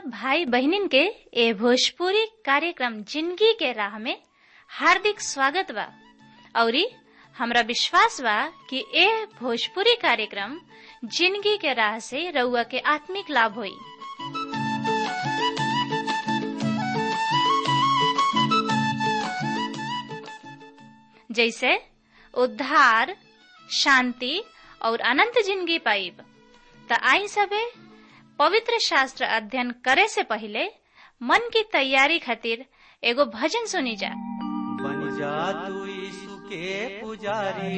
भाई बहनिन के ए भोजपुरी कार्यक्रम जिंदगी के राह में हार्दिक स्वागत बा औरी हमरा विश्वास बा कि ए भोजपुरी कार्यक्रम जिंदगी के राह से रउआ के आत्मिक लाभ होई जैसे उद्धार शांति और अनंत जिंदगी पाइब त आई सबे पवित्र शास्त्र अध्ययन करे से पहले मन की तैयारी खातिर एगो भजन सुनी जा बन जा तू यीशु के पुजारी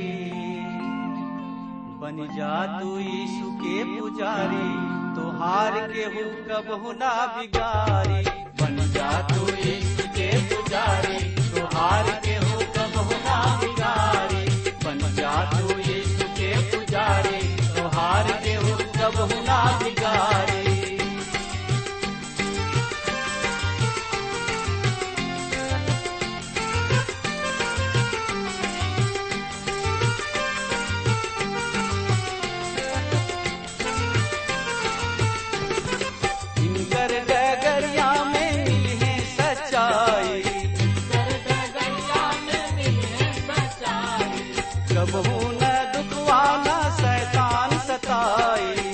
बन जा तू यीशु के पुजारी तोहार के हो कबहु ना बिगारी बन जा तू यीशु के पुजारी तोहार के हो कबहु ना बिगारी बन जा तू यीशु के पुजारी तोहार के हो कबहु ना बिगारी इनकर डगरिया में मिले सच्चाई कबहू न दुखवाना शैतान सताई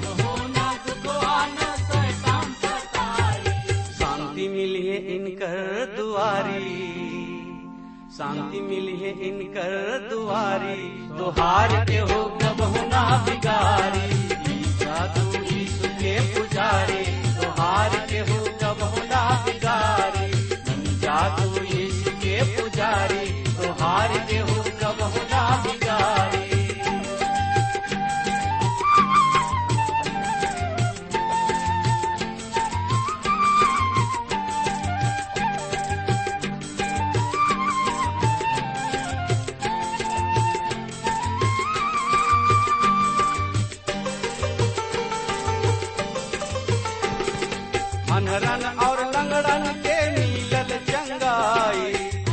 शांति मिली है इनकर दुआरी शांति मिली है इनकर दुआरी तुहार के हो कबहू ना बिगारी ईसा तू यीशु के पुजारी तुहार के हो कबहू ना बिगारी बन जा तू यीशु के पुजारी तुहार के हो कबहू ना बिगारी अनरन और लंगड़न के मिलल चंगाई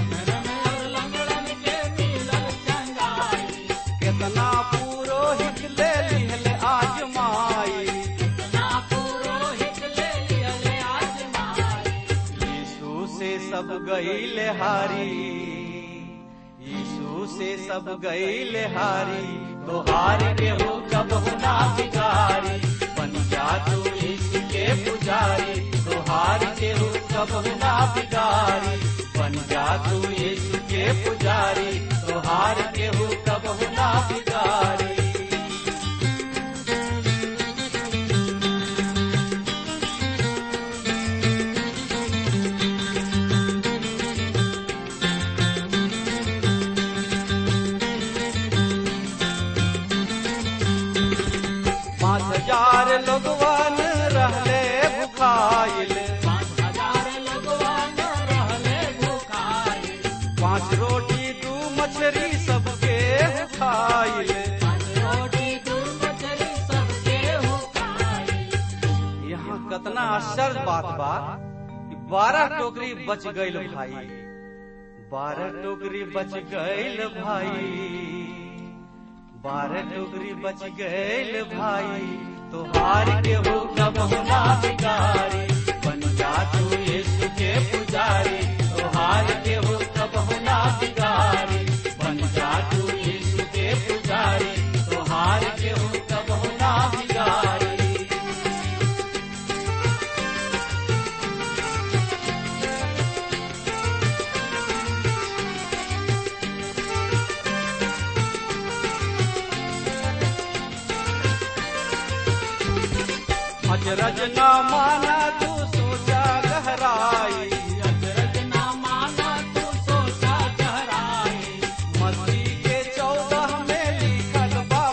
केतना पुरोहित ले लिहल आजमाई यीशु से सब गईल हारी यीशु से सब गईल हारी तोहार के हो कबहु ना बिगारी बन जा तू यीशु के पुजारी तोहार के हो कबहु ना बिगारी बन जा तू यीशु के पुजारी तोहार के हो कबहु ना बिगारी पाँच हजार लोगवन रहले भुखाइल पाँच रोटी दू मछली सबके खाइल यहाँ कतना आश्चर्य बात बा कि बारह टोकरी बच गईल भाई बारह टोकरी बच गईल भाई बारह टोकरी बच गईल भाई तोहार के हो कबहु ना बिगारी बन जा तू यीशु के पुजारी तोहार के हो कबहु ना बिगारी बन जा तू यीशु के पुजारी तोहार के हो कबहु ना बिगारी अजरज न माना तू सोचा गहराई मस्ती के चौदह में लिखल बा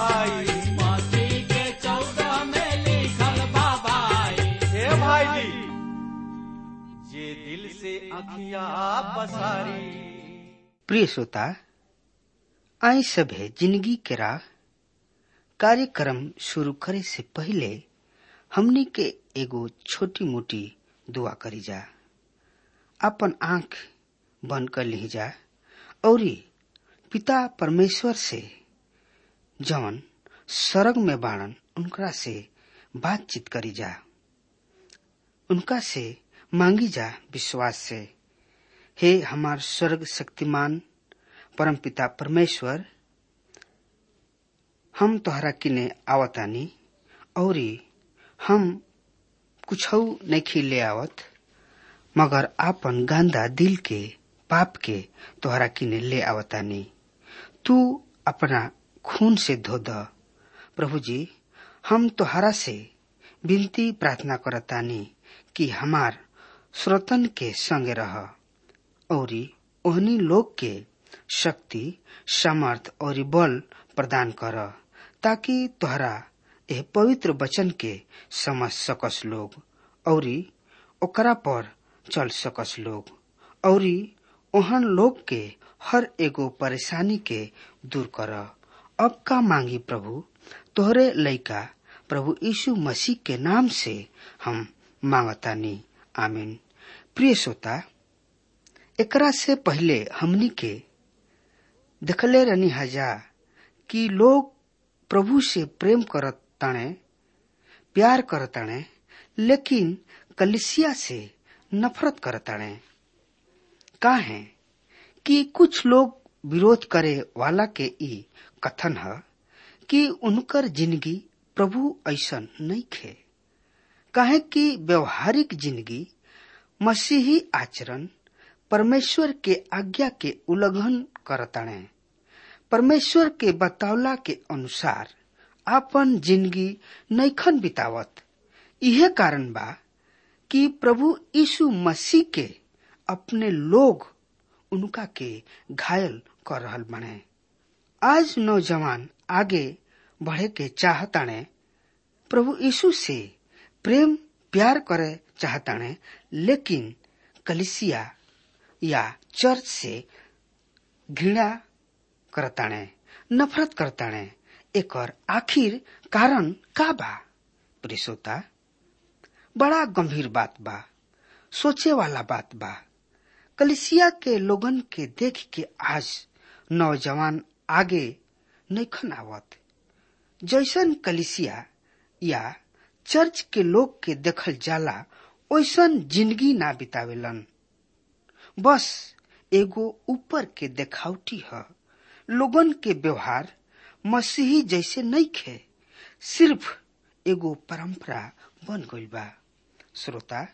भाई हे भाई जी जे दिल से अखिया पसारी प्रिय श्रोता आई सभे जिंदगी के राह कार्यक्रम शुरू करे से पहले हमनी के एगो छोटी मोटी दुआ करी जा अपन आंख बंद कर ली जा औरी पिता परमेश्वर से जवन स्वर्ग में बाणन उनकरा से बातचीत करी जा उनका से मांगी जा विश्वास से हे हमार स्वर्ग शक्तिमान परमपिता परमेश्वर हम तोहरा किने आवतानी औरी हम कुछ नहीं ले आवत मगर आपन गांदा दिल के पाप के तोहरा किने ले आवतानी तू अपना खून से धो द प्रभु जी हम तोहरा से विनती प्रार्थना करतानी कि हमार श्रोतन के संग रह औरी ओहनी लोग के शक्ति सामर्थ और बल प्रदान कर ताकि तोहरा यह पवित्र वचन के समझ सकस लोग औरी ओकरा पर चल सकस लोग औरी ओहन लोग के हर एगो परेशानी के दूर कर अब का मांगी प्रभु तोहरे लइका प्रभु यीशु मसीह के नाम से हम मांगतानी आमीन प्रिय श्रोता एकरा से पहले हमनी के देखले रहनी हजा कि लोग प्रभु से प्रेम करत ताणे प्यार करताणे लेकिन कलिसिया से नफरत करताणे का है कि कुछ लोग विरोध करे वाला के ई कथन है कि उनकर जिंदगी प्रभु ऐसन नहीं खे कहे कि व्यवहारिक जिंदगी मसीही आचरण परमेश्वर के आज्ञा के उल्लंघन करताणे परमेश्वर के बतौला के अनुसार आपन जिंदगी नैखन बितावत इहे कारण बा कि प्रभु यीशु मसीह के अपने लोग उनका के घायल कर रहल बने आज नौजवान आगे बढ़े के चाहताणे प्रभु यीशु से प्रेम प्यार करे चाहताणे लेकिन कलिसिया या चर्च से घृणा करताणे नफरत करताणे एकर आखिर कारण का बा प्रिसोता बड़ा गंभीर बात बा सोचे वाला बात बा कलिसिया के लोगन के देख के आज नौजवान आगे नैखन आवत जैसन कलिसिया या चर्च के लोग के देखल जाला ओइसन जिंदगी ना बितावेलन बस एगो ऊपर के देखावटी है लोगन के व्यवहार मसीही जैसे नहीं खे सिर्फ एगो परंपरा बन गई बा श्रोता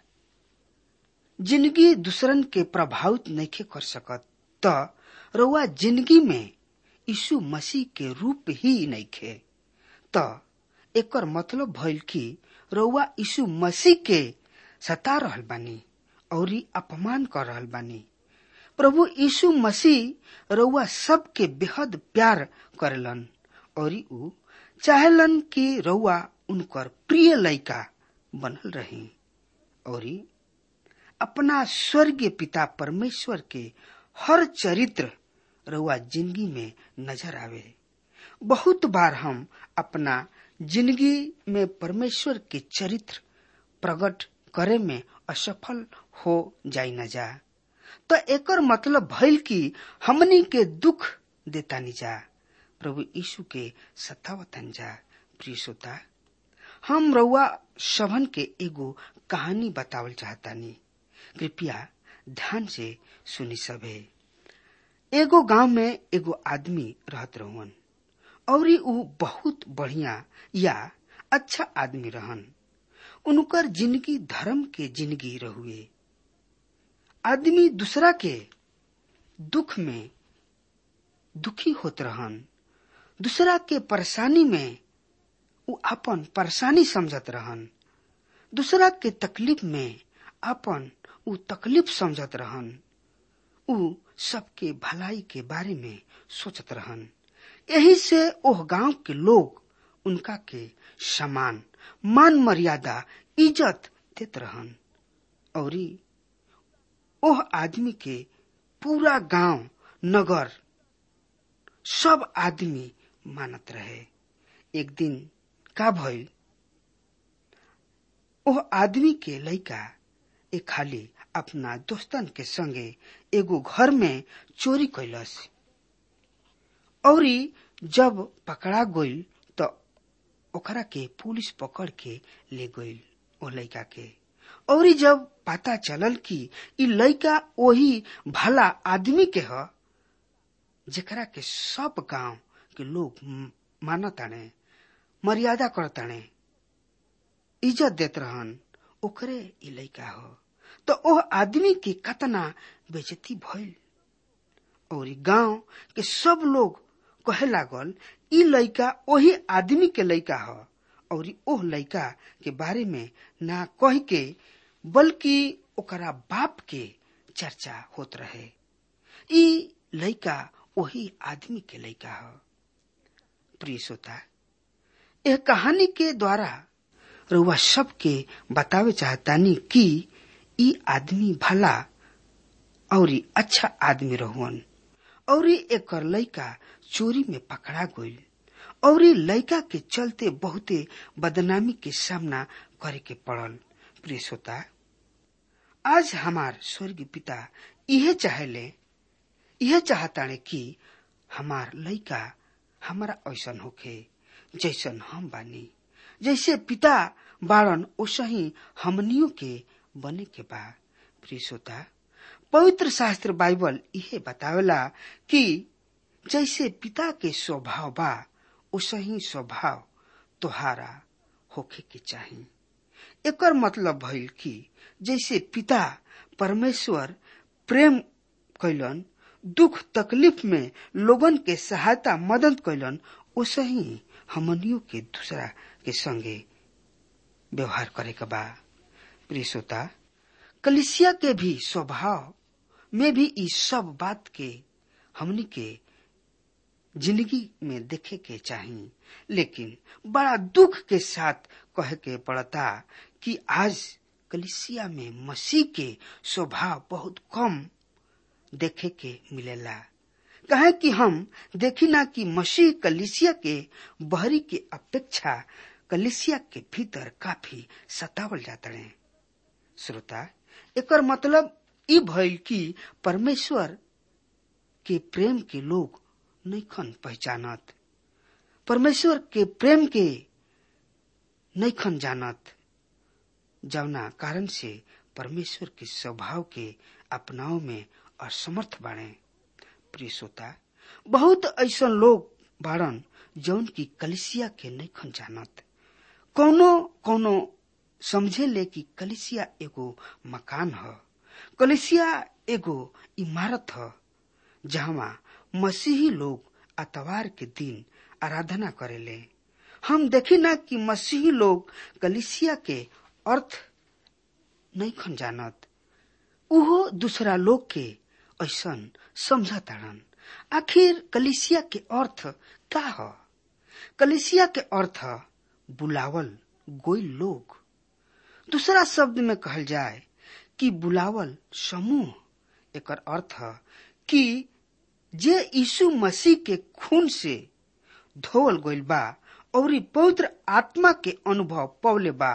जिंदगी दूसरन के प्रभावित नहीं कर सकत त रउआ जिंदगी में यीशु मसीह के रूप ही नहीं खे त एकर मतलब भइल कि रउआ यीशु मसीह के सता रहल बानी और अपमान कर रहल बानी प्रभु यीशु मसीह रउआ सबके बेहद प्यार करेलन और ऊ चाहेलन कि रउआ उनकर प्रिय लइका बनल रही और अपना स्वर्गीय पिता परमेश्वर के हर चरित्र रउआ जिंदगी में नजर आवे बहुत बार हम अपना जिंदगी में परमेश्वर के चरित्र प्रकट करे में असफल हो जाई न जा तो एकर मतलब भइल कि हमनी के दुख देतानी जा प्रभु यीशु के सतावतन जा प्रिय श्रोता हम रउआ सभन के एगो कहानी बतावल चाहतानी कृपया ध्यान से सुनी सभे एगो गांव में एगो आदमी रहत रहन और ऊ बहुत बढ़िया या अच्छा आदमी रहन उनकर जिंदगी धर्म के जिंदगी रहुए आदमी दूसरा के दुख में दुखी होत रहन दूसरा के परेशानी में उ अपन परेशानी समझत रहन दूसरा के तकलीफ में अपन उ तकलीफ समझत रहन उ सबके भलाई के बारे में सोचत रहन यही से ओह गांव के लोग उनका के सम्मान मान मर्यादा इज्जत देत रहन और ओह आदमी के पूरा गांव नगर सब आदमी मानत रहे एक दिन का भइल ओह आदमी के लइका एक खाली अपना दोस्तन के संगे एगो घर में चोरी कैलस और जब पकड़ा गइल तो ओकरा के पुलिस पकड़ के ले गइल ओ लइका के और जब पता चलल कि इ लड़का वही भला आदमी के ह जेकरा के सब गांव के लोग मानताने मर्यादा करताने इज्जत देत रहन ओकरे इ लड़का हो तो ओह आदमी के कतना बेजती भइल और गांव के सब लोग कहे लागल इ लड़का वही आदमी के लड़का ह और ओह लड़का के बारे में ना कह के बल्कि ओकरा बाप के चर्चा होत रहे इ लड़का वही आदमी के लड़का ह प्रिय श्रोता यह कहानी के द्वारा रउआ सबके बतावे चाहतानी कि इ आदमी भला और अच्छा आदमी रहुअन और एक लड़का चोरी में पकड़ा गई और लड़का के चलते बहुते बदनामी के सामना करे के पड़ल प्रिय श्रोता आज हमार स्वर्गीय पिता यह चाहले यह चाहताड़े कि हमार लड़का हमारा ऐसन होखे जैसन हम बानी जैसे पिता बाड़न ओसा ही हमनियों के बने के बा प्रिय श्रोता पवित्र शास्त्र बाइबल यह बतावेला कि जैसे पिता के स्वभाव बा ओसा ही स्वभाव तोहारा होखे के चाही एकर मतलब भइल कि जैसे पिता परमेश्वर प्रेम कैलन दुख तकलीफ में लोगन के सहायता मदद कैलन ओसे ही हमनियों के दूसरा के संगे व्यवहार करे के बा प्रिय श्रोता कलिसिया के भी स्वभाव में भी इस सब बात के हमनी के जिंदगी में देखे के चाहिए लेकिन बड़ा दुख के साथ कहे के पड़ता कि आज कलिसिया में मसीह के स्वभाव बहुत कम देखे के मिलेला कहे कि हम देखी ना कि मसीह कलिसिया के बहरी के अपेक्षा कलिसिया के भीतर काफी सतावल जाता है श्रोता एकर मतलब ई भइल कि परमेश्वर के प्रेम के लोग नैखन पहचानत परमेश्वर के प्रेम के नैखन जानत जवना कारण से परमेश्वर के स्वभाव के अपनाव में असमर्थ बाड़े प्रिय श्रोता बहुत ऐसा लोग बाड़न जौन की कलिसिया के नैखन जानत कौनो कौनो समझे ले कि कलिसिया एगो मकान ह कलिसिया एगो इमारत ह जहाँ मसीही लोग अतवार के दिन आराधना करेले हम देखी ना कि मसीही लोग कलिसिया के अर्थ नहीं खन जानत उहो दूसरा लोग के ऐसन समझताड़न आखिर कलिसिया के अर्थ का ह कलिसिया के अर्थ बुलावल गोई लोग दूसरा शब्द में कहल जाए कि बुलावल समूह एकर अर्थ कि जे यीशु मसीह के खून से धोवल गइल बा और पवित्र आत्मा के अनुभव पौले बा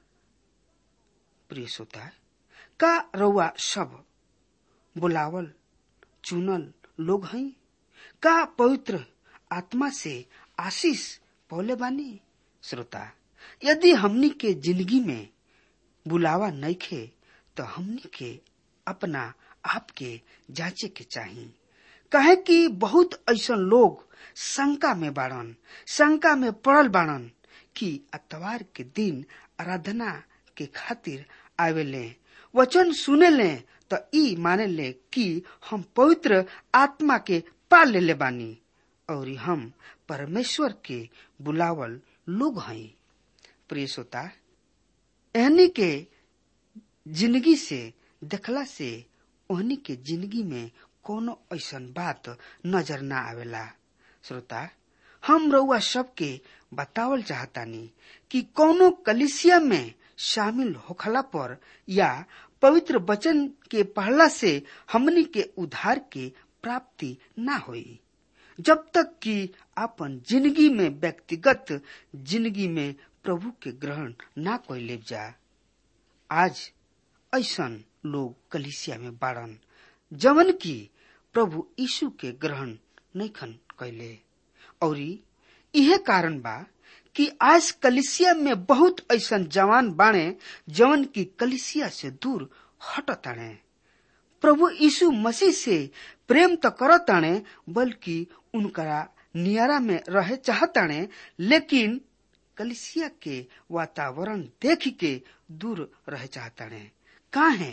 प्रिय श्रोता का रउआ सब बुलावल चुनल लोग हैं का पवित्र आत्मा से आशीष पौले बानी श्रोता यदि हमनी के जिंदगी में बुलावा नहीं खे तो हमनी के अपना आप के जांचे के चाहिए कहे कि बहुत ऐसा लोग शंका में बाड़न शंका में पड़ल बाड़न कि अतवार के दिन आराधना के खातिर आवेले वचन सुने ले तो ई माने ले कि हम पवित्र आत्मा के पा ले बानी और हम परमेश्वर के बुलावल लोग हैं प्रिय श्रोता एहनी के जिंदगी से देखला से ओहनी के जिंदगी में कोनो ऐसन बात नजर ना आवेला श्रोता हम रउआ सबके बतावल चाहतानी कि कोनो कलिसिया में शामिल होखला पर या पवित्र वचन के पढ़ला से हमनी के उद्धार के प्राप्ति ना होई जब तक कि अपन जिंदगी में व्यक्तिगत जिंदगी में प्रभु के ग्रहण ना कोई ले जा आज ऐसन लोग कलिसिया में बाड़न जवन की प्रभु यीशु के ग्रहण नहीं खन कैले और इहे कारण बा कि आज कलिसिया में बहुत ऐसा जवान बाणे जवन की कलिसिया से दूर हटताणे प्रभु यीशु मसीह से प्रेम तो करताणे बल्कि उनका नियारा में रहे चाहताणे लेकिन कलिसिया के वातावरण देख के दूर रह चाहताणे काहे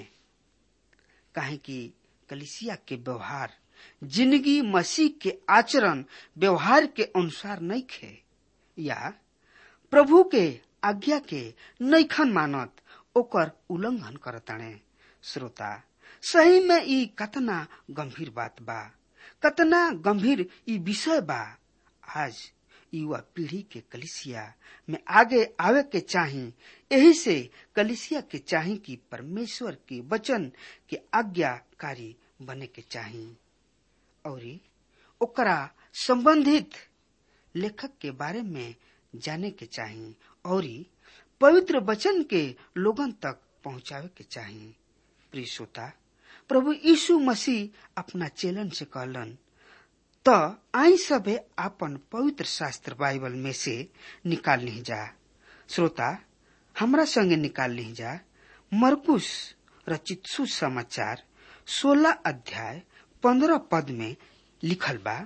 काहे कि कलिसिया के व्यवहार जिंदगी मसीह के आचरण व्यवहार के अनुसार नहीं खे या प्रभु के आज्ञा के नैखन मानत ओकर उल्लंघन करताणे श्रोता सही में ई कतना गंभीर बात बा कतना गंभीर ई विषय बा आज युवा पीढ़ी के कलिसिया में आगे आवे के चाही यही से कलिसिया के चाही कि परमेश्वर के वचन के आज्ञाकारी बने के चाही और ओकरा संबंधित लेखक के बारे में जाने के चाही और पवित्र वचन के लोगन तक पहुंचावे के चाही प्रिय श्रोता प्रभु यीशु मसीह अपना चेलन से कहलन त आई सबे आपन पवित्र शास्त्र बाइबल में से निकाल ली जा श्रोता हमरा संगे निकाल ली जा मरकुश रचित सुसमाचार सोलह अध्याय पंद्रह पद में लिखल बा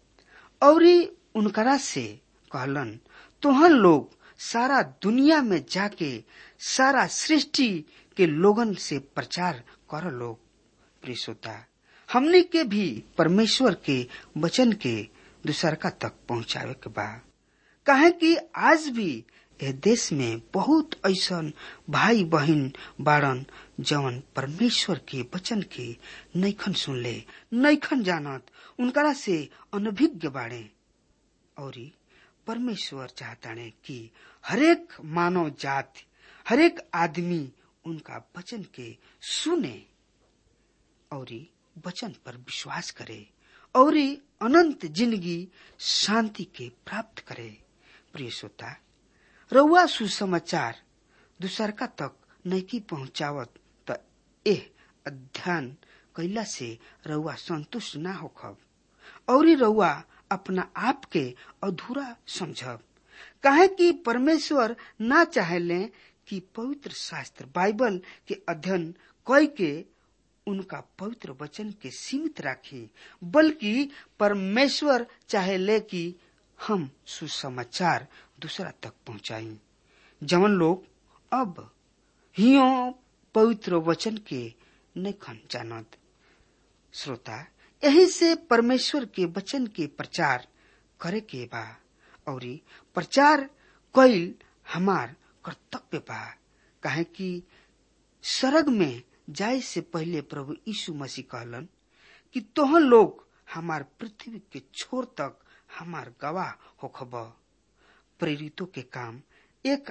और उनकरा से कहलन तोहन लोग सारा दुनिया में जाके सारा सृष्टि के लोगन से प्रचार कर लोग प्रिय श्रोता हमने के भी परमेश्वर के वचन के दूसरका तक पहुंचावे के बा काहे कि आज भी ए देश में बहुत ऐसा भाई बहन बाड़न जवन परमेश्वर के वचन के नैखन सुनले नैखन जानत उनकरा से अनभिज्ञ बाड़े और परमेश्वर चाहताने कि हरेक मानव जाति हरेक आदमी उनका वचन के सुने और वचन पर विश्वास करे और अनंत जिंदगी शांति के प्राप्त करे प्रिय श्रोता रउआ सुसमाचार दूसरका तक नैकी पहुंचावत त एह अध्ययन कैला से रउआ संतुष्ट ना होखब और रउआ अपना आप के अधूरा समझब काहे कि परमेश्वर ना चाहेले कि पवित्र शास्त्र बाइबल के अध्ययन कई के उनका पवित्र वचन के सीमित राखी बल्कि परमेश्वर चाहे ले कि हम सुसमाचार दूसरा तक पहुंचाई जवन लोग अब हियो पवित्र वचन के नखन जानत श्रोता यही से परमेश्वर के वचन के प्रचार करे के बा और प्रचार कैल हमार कर्तव्य बा काहे कि सरग में जाए से पहले प्रभु यीशु मसीह कहलन कि तोहन लोग हमार पृथ्वी के छोर तक हमार गवाह होखब प्रेरितों के काम एक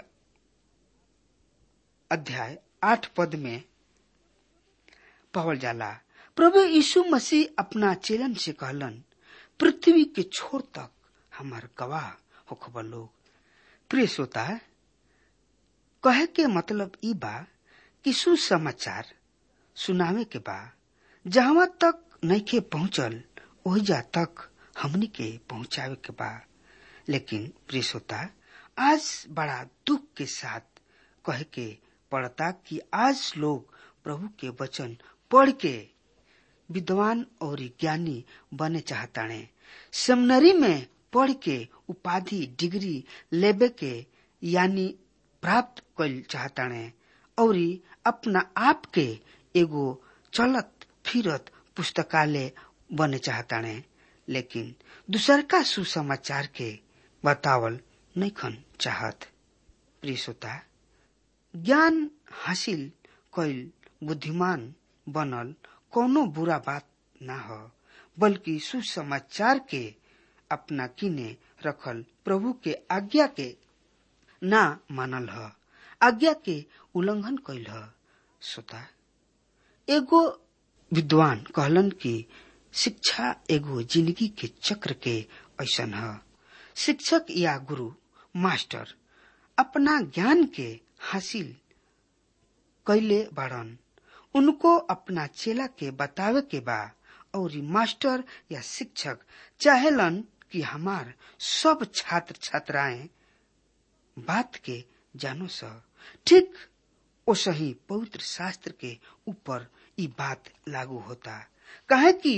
अध्याय आठ पद में पावल जाला प्रभु यीशु मसीह अपना चेलन से कहलन पृथ्वी के छोर तक हमार गवाह होखब लोग प्रिय श्रोता कहे के मतलब ई बा कि सुसमाचार सुनावे के बा जहां तक नइखे पहुंचल ओहिजा तक हमनी के पहुंचावे के बा लेकिन प्रिय श्रोता आज बड़ा दुख के साथ कहे के पड़ता कि आज लोग प्रभु के वचन पढ़ के विद्वान और ज्ञानी बने चाहताने सेमिनरी में पढ़ के उपाधि डिग्री लेबे के यानी प्राप्त कल चाहताने और अपना आप के एगो चलत फिरत पुस्तकालय बने चाहताने लेकिन दूसर का सुसमाचार के बतावल नैखन चाहत प्रिय श्रोता ज्ञान हासिल कैल बुद्धिमान बनल कोनो बुरा बात ना हो बल्कि सुसमाचार के अपना किने रखल प्रभु के आज्ञा के ना मानल ह आज्ञा के उल्लंघन कैल ह श्रोता एगो विद्वान कहलन कि शिक्षा एगो जिंदगी के चक्र के ऐसन ह शिक्षक या गुरु मास्टर अपना ज्ञान के हासिल कैले बाड़न उनको अपना चेला के बतावे के बा और मास्टर या शिक्षक चाहेलन कि हमार सब छात्र छात्राएं बात के जानो स ठीक ओसही पवित्र शास्त्र के ऊपर ई बात लागू होता कहे कि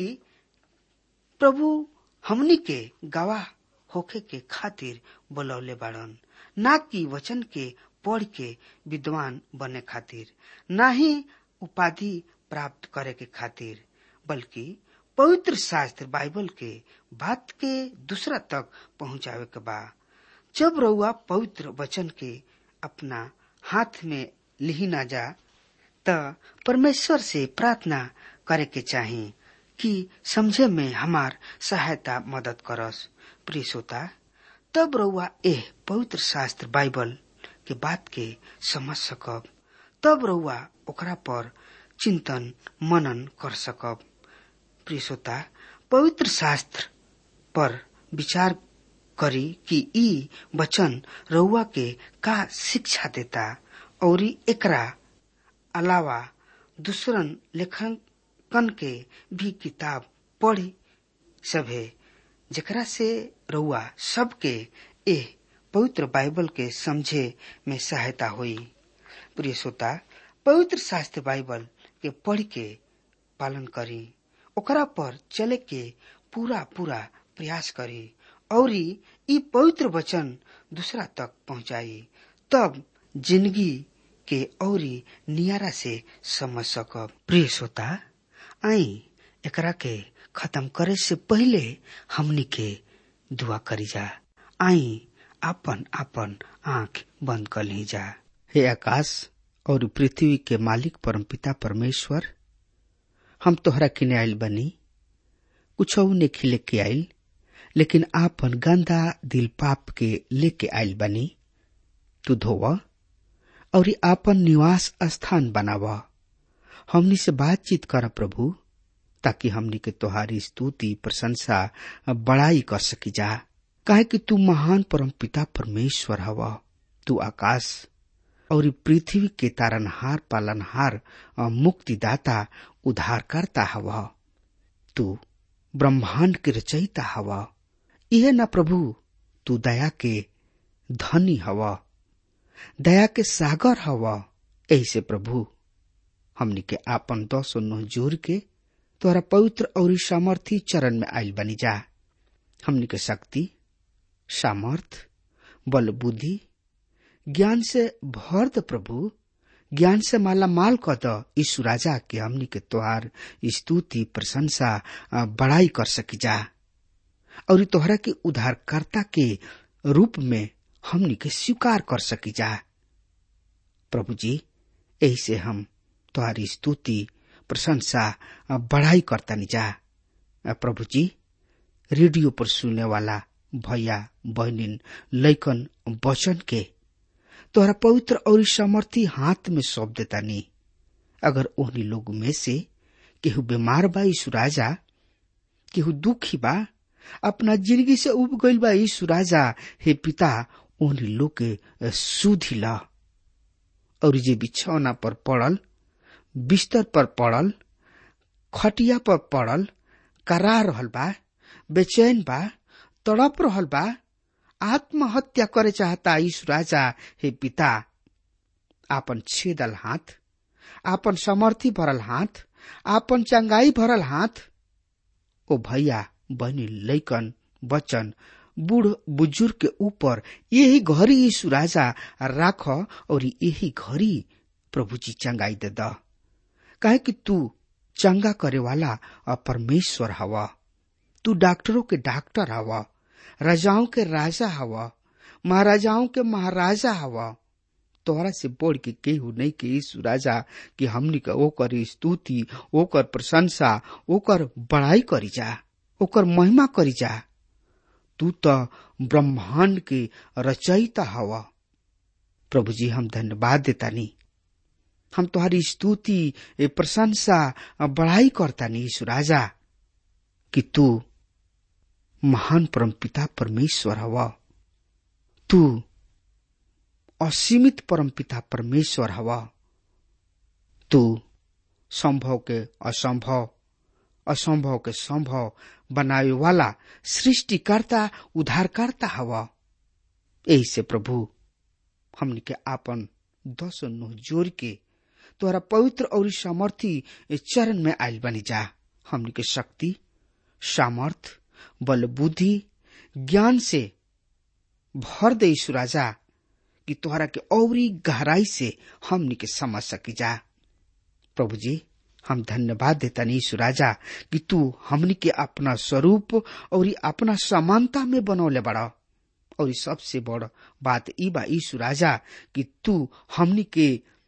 प्रभु हमनी के गवाह होखे के खातिर बोलौले बाड़न ना कि वचन के पढ़ के विद्वान बने खातिर ना ही उपाधि प्राप्त करे के खातिर बल्कि पवित्र शास्त्र बाइबल के बात के दूसरा तक पहुंचावे के बा जब रउआ पवित्र वचन के अपना हाथ में लिही ना जा त परमेश्वर से प्रार्थना करे के चाही कि समझे में हमार सहायता मदद करस प्रिय श्रोता तब रउआ एह पवित्र शास्त्र बाइबल के बात के समझ सकब तब रउआ ओकरा पर चिंतन मनन कर सकब प्रिय श्रोता पवित्र शास्त्र पर विचार करी कि ई वचन रउआ के का शिक्षा देता और एकरा अलावा दूसरन लेखकन के भी किताब पढ़ी सभे जेकरा से रउआ सबके एह पवित्र बाइबल के समझे में सहायता हुई प्रिय श्रोता पवित्र शास्त्र बाइबल के पढ़ के पालन करी ओकरा पर चले के पूरा पूरा प्रयास करी और ई पवित्र वचन दूसरा तक पहुंचाई तब जिंदगी के औरी नियारा से समझ सकब प्रिय श्रोता आई एकरा के खत्म करे से पहले हमनी के दुआ करी जा आई आपन आपन आंख बंद कर ली जा हे आकाश और पृथ्वी के मालिक परमपिता परमेश्वर हम तोहरा किने आयल बनी कुछ ने खिले के आयल लेकिन आपन गंदा दिल पाप के लेके आयल बनी तू धोव और आपन निवास स्थान बनाव हमनी से बातचीत कर प्रभु ताकि हमनी के तोहारी स्तुति प्रशंसा बड़ाई कर सकी जा काहे कि तू महान परम पिता परमेश्वर हव तू आकाश और पृथ्वी के तारनहार पालनहार मुक्तिदाता उद्धारकर्ता हव तू ब्रह्मांड के रचयिता हव यह न प्रभु तू दया के धनी हव दया के सागर हव ऐसे प्रभु हमनी के आपन दस नोह जोर के तोरा पवित्र और सामर्थी चरण में आयल बनी जा हमनी के शक्ति सामर्थ बल बुद्धि ज्ञान से भर द प्रभु ज्ञान से माला माल क द यीशु राजा के हमनी के तोहार स्तुति प्रशंसा बड़ाई कर सकी जा और तोहरा के उद्धारकर्ता के रूप में हमनी के स्वीकार कर सकी जा प्रभु जी यही से हम तुम्हारी स्तुति प्रशंसा बढ़ाई करता जा प्रभु जी रेडियो पर सुनने वाला भैया बहनिन लैकन वचन के तोहरा पवित्र और समर्थी हाथ में सौंप देता नी अगर ओहनी लोग में से केहू बीमार बा यीशु राजा केहू दुखी बा अपना जिंदगी से उब गईल बा यीशु राजा हे पिता ओहनी लोग के सुधी ला और जे बिछौना पर पड़ल बिस्तर पर पड़ल खटिया पर पड़ल करा रहल बा बेचैन बा तड़प रहल बा आत्महत्या करे चाहता यीशु राजा हे पिता आपन छेदल हाथ आपन समर्थी भरल हाथ आपन चंगाई भरल हाथ ओ भैया बहनी लैकन बचन बूढ़ बुजुर्ग के ऊपर यही घड़ी यीशु राजा राख और यही घड़ी प्रभु जी चंगाई दे द काहे कि तू चंगा करे वाला परमेश्वर हवा तू डॉक्टरों के डॉक्टर हवा राजाओं के राजा हवा महाराजाओं के महाराजा हवा तोहरा से बोल के केहू नहीं के यीशु राजा कि हमनी के ओकर स्तुति ओकर प्रशंसा ओकर बड़ाई करी जा ओकर महिमा करी जा तू तो ब्रह्मांड के रचयिता हवा प्रभु जी हम धन्यवाद देता नी हम तुम्हारी स्तुति प्रशंसा बढ़ाई करता नी यीशु राजा कि तू महान परम पिता परमेश्वर हवा तू असीमित परम पिता परमेश्वर हवा तू संभव के असंभव असंभव के संभव बनावे वाला सृष्टिकर्ता उद्धारकर्ता हवा यही से प्रभु हमनी के आपन दस नुह जोर के तोहरा पवित्र और सामर्थी चरण में आयल बनी जा हमनी के शक्ति सामर्थ बल बुद्धि ज्ञान से भर दे यीशु राजा कि तोहरा के औरी गहराई से हमनी के समझ सकी जा प्रभु जी हम धन्यवाद देता यीशु राजा कि तू हमनी के अपना स्वरूप और अपना समानता में बनौले बड़ा और सबसे बड़ बात ई बा यीशु राजा कि तू हमनी के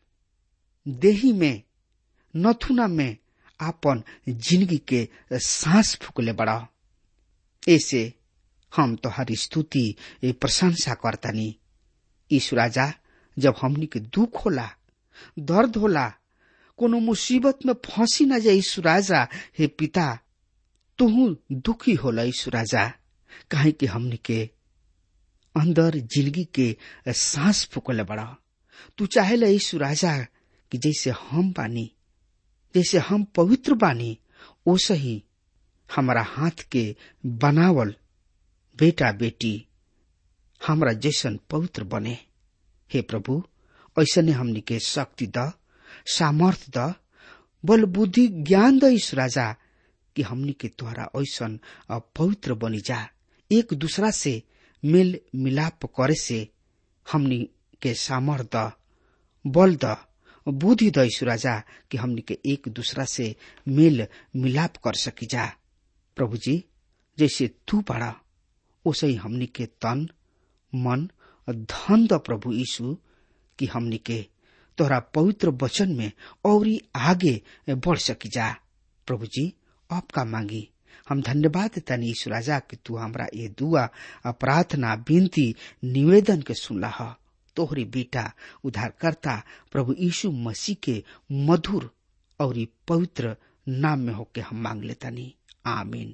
देही में नथुना में आपन जिंदगी के सांस फूकले बड़ा ऐसे हम तोहरी स्तुति प्रशंसा करतानी यीशु राजा जब हमनी के दुख होला दर्द होला कोनो मुसीबत में फंसी न जाए यीशु राजा हे पिता तुहू दुखी होला यीशु राजा काहे कि हमनी के अंदर जिंदगी के सांस फूकले बड़ा तू चाहेला यीशु राजा कि जैसे हम बानी जैसे हम पवित्र बानी ओसे ही हमारा हाथ के बनावल बेटा बेटी हमरा जैसन पवित्र बने हे प्रभु ऐसने हमनी के शक्ति द सामर्थ द बल बुद्धि ज्ञान द ईश राजा कि हमनी के द्वारा ऐसन पवित्र बनी जा एक दूसरा से मेल मिलाप करे से हमनी के सामर्थ द बल द बुद्धि द ईश राजा कि हमनी के एक दूसरा से मेल मिलाप कर सकी जा प्रभु जी जैसे तू बड़ा ओसे ही हमनी के तन मन धन द प्रभु यीशु कि हमनी के तोहरा पवित्र वचन में और आगे बढ़ सकी जा प्रभु जी आपका मांगी हम धन्यवाद देता यीशु राजा कि तू हमरा ये दुआ प्रार्थना विनती निवेदन के सुनला ह तोहरी बेटा उद्धारकर्ता प्रभु यीशु मसीह के मधुर और पवित्र नाम में होके हम मांग लेतानी आमीन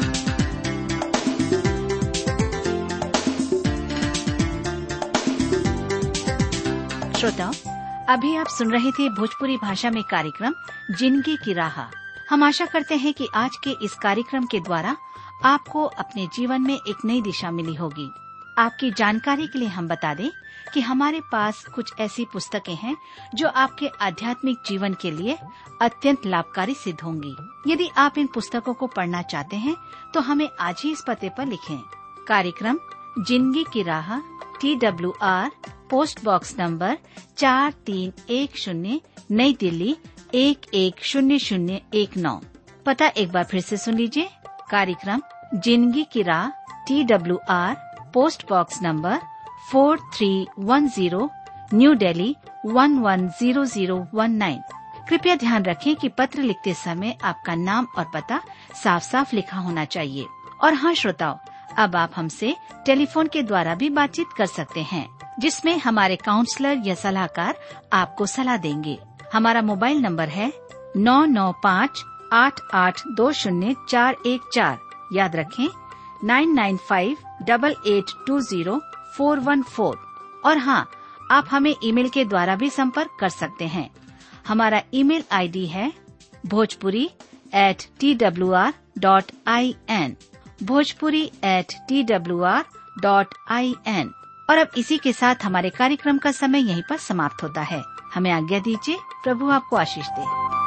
श्रोताओं अभी आप सुन रहे थे भोजपुरी भाषा में कार्यक्रम जिंदगी की राह हम आशा करते हैं कि आज के इस कार्यक्रम के द्वारा आपको अपने जीवन में एक नई दिशा मिली होगी आपकी जानकारी के लिए हम बता दें कि हमारे पास कुछ ऐसी पुस्तकें हैं जो आपके आध्यात्मिक जीवन के लिए अत्यंत लाभकारी सिद्ध होंगी यदि आप इन पुस्तकों को पढ़ना चाहते हैं तो हमें आज ही इस पते पर लिखें कार्यक्रम जिंदगी की राह T W R post box number चार तीन एक शून्य नई दिल्ली एक एक शून्य शून्य एक नौ पता एक बार फिर से सुन लीजिए कार्यक्रम जिंदगी की राह T W R post box number four three one zero new Delhi one one zero zero one nine कृपया ध्यान रखें कि पत्र लिखते समय आपका नाम और पता साफ साफ लिखा होना चाहिए और हाँ श्रोताओं अब आप हमसे टेलीफोन के द्वारा भी बातचीत कर सकते हैं जिसमें हमारे काउंसलर या सलाहकार आपको सलाह देंगे हमारा मोबाइल नंबर है नौ नौ पाँच आठ आठ दो शून्य चार एक चार याद रखें nine nine five double eight two zero four one four और हाँ आप हमें ईमेल के द्वारा भी संपर्क कर सकते हैं हमारा ईमेल आईडी है Bhojpuri at T W R dot I N Bhojpuri at T W R dot I N और अब इसी के साथ हमारे कार्यक्रम का समय यहीं पर समाप्त होता है हमें आज्ञा दीजिए प्रभु आपको आशीष दे